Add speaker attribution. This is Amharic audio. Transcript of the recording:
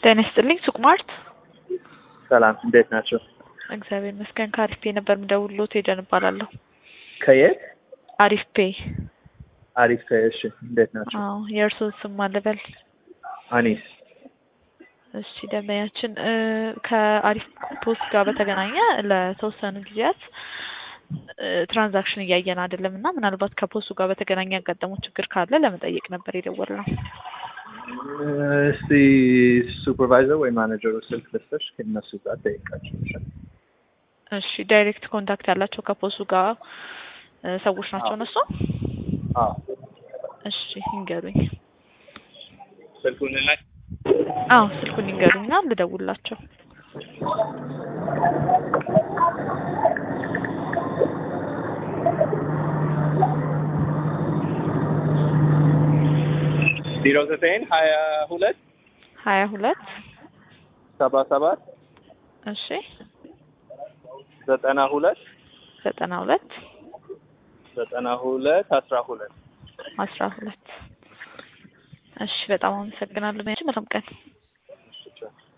Speaker 1: ጤና ይስጥልኝ ሱቅ ማርት።
Speaker 2: ሰላም እንዴት ናቸው?
Speaker 1: እግዚአብሔር ይመስገን። ከአሪፍ ፔ ነበር የምደውልሎት ሄደን እባላለሁ።
Speaker 2: ከየት?
Speaker 1: አሪፍ ፔ።
Speaker 2: አሪፍ እሺ፣ እንዴት ናቸው?
Speaker 1: አዎ የእርስዎ ስም አለበል?
Speaker 2: አኒስ
Speaker 1: እሺ ደንበኛችን እ ከአሪፍ ፖስት ጋር በተገናኘ ለተወሰኑ ጊዜያት እ ትራንዛክሽን እያየን አይደለም እና ምናልባት ከፖስቱ ጋር በተገናኘ ያጋጠመው ችግር ካለ ለመጠየቅ ነበር የደወልነው።
Speaker 2: እስቲ ሱፐርቫይዘር ወይ ማኔጀሩ ስልክ ልስጥሽ፣ ከእነሱ ጋር ጠይቃቸው።
Speaker 1: እሺ ዳይሬክት ኮንታክት ያላቸው ከፖስቱ ጋር እ ሰዎች ናቸው እነሱ?
Speaker 2: አዎ
Speaker 1: እሺ ይንገሩኝ።
Speaker 2: ስልኩን ላይ
Speaker 1: አዎ ስልኩን ይንገሩኝና ልደውልላቸው።
Speaker 2: ዜሮ ዘጠኝ ሀያ ሁለት
Speaker 1: ሀያ ሁለት
Speaker 2: ሰባ ሰባት
Speaker 1: እሺ
Speaker 2: ዘጠና ሁለት
Speaker 1: ዘጠና ሁለት
Speaker 2: ዘጠና ሁለት አስራ ሁለት
Speaker 1: አስራ ሁለት እሺ በጣም አመሰግናለሁ። መልካም ቀን